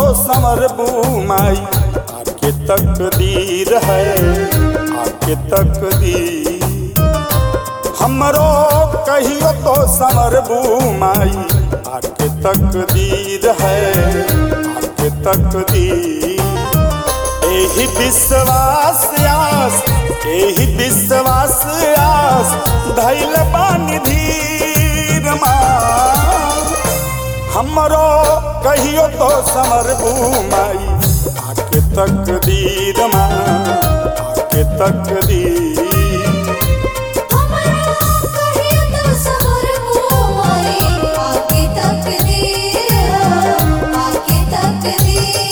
समर माई आके तकदीर है आके तकदीर हमरो कहियो तो समर माई आके तकदीर है आके तकदीर एही विश्वास आस एही विश्वास आस धैल बानी धीर माँ हमरो कहियो तो समर माई आके तकदीर माँ आके तकदीर हमरा कहियो तो सबर मोई आके तकदीर आके तकदीर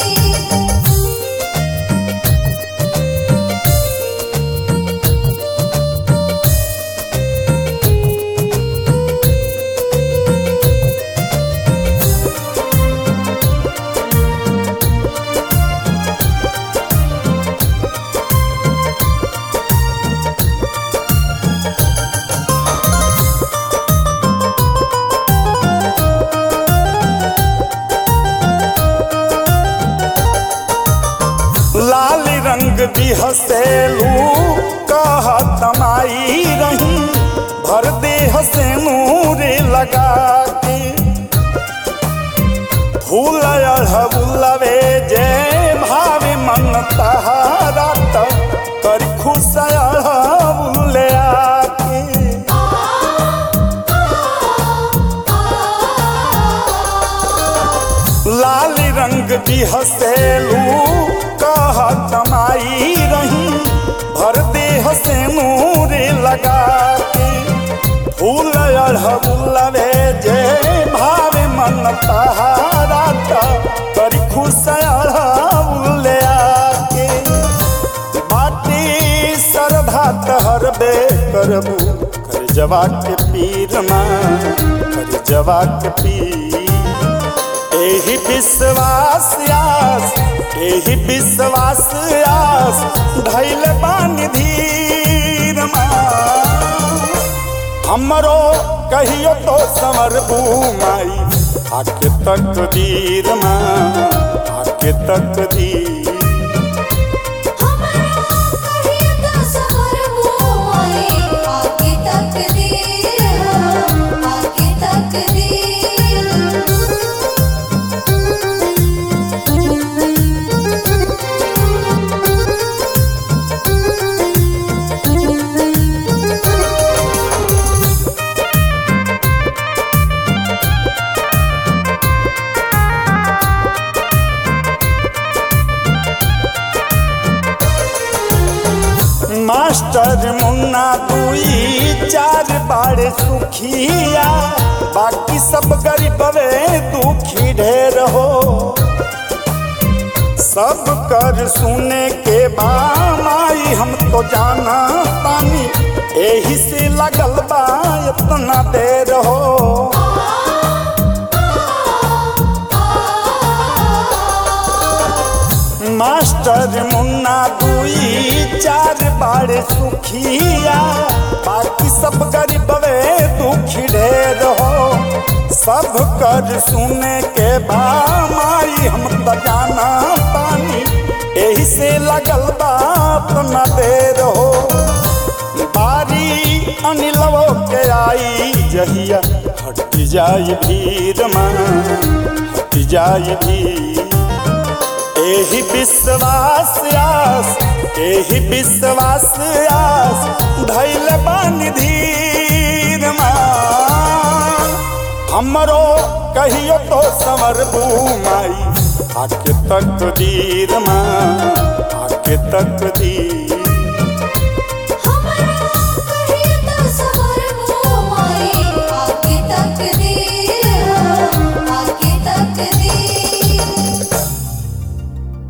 लाल रंग बिहसेलू कह तमाई रही भर देह से नूरे लगा के फूल अढ़बुलवे जे भावे मन तहारा त कर खुश अढ़बुले आके लाल रंग बिहसेलू कह तमाई रही भर देह से नूरे लगा के फूल अढ़बुलवे जे भावे मन तहारा त करी खुश अढ़बुले आके बाटी सरधा तहर बे करबू कर जवा के पीर माँ कर जवा के पीर एही विश्वास आस एही विश्वास आस धैल बानी धीर माँ हमरो कहियो तो समर माई आके तकदीर माँ आके तकदीर हमरा कहियो तो सबर मोई आके तकदीर आके तकदीर मास्टर मुन्ना दुई चार बार सुखिया बाकी सब गरीबवे दुखी ढेर हो सब कर सुने के बामाई हम तो जाना तानी एही से लगल बा इतना देर हो मास्टर मुन्ना दुई चार बार सुखिया बाकी सब गरीबवे दुखी ढेर हो सब कर सुने के बामाई हम त जाना पानी एही से लगल बाप न देर हो बारी अनिलवो के आई जहिया हट जाई भीड़ माँ हट जाई भीड़ एही विश्वास आस एही विश्वास आस धैल बानी धीर माँ हमरो कहियो तो समर माई आके तकदीर माँ आके तकदीर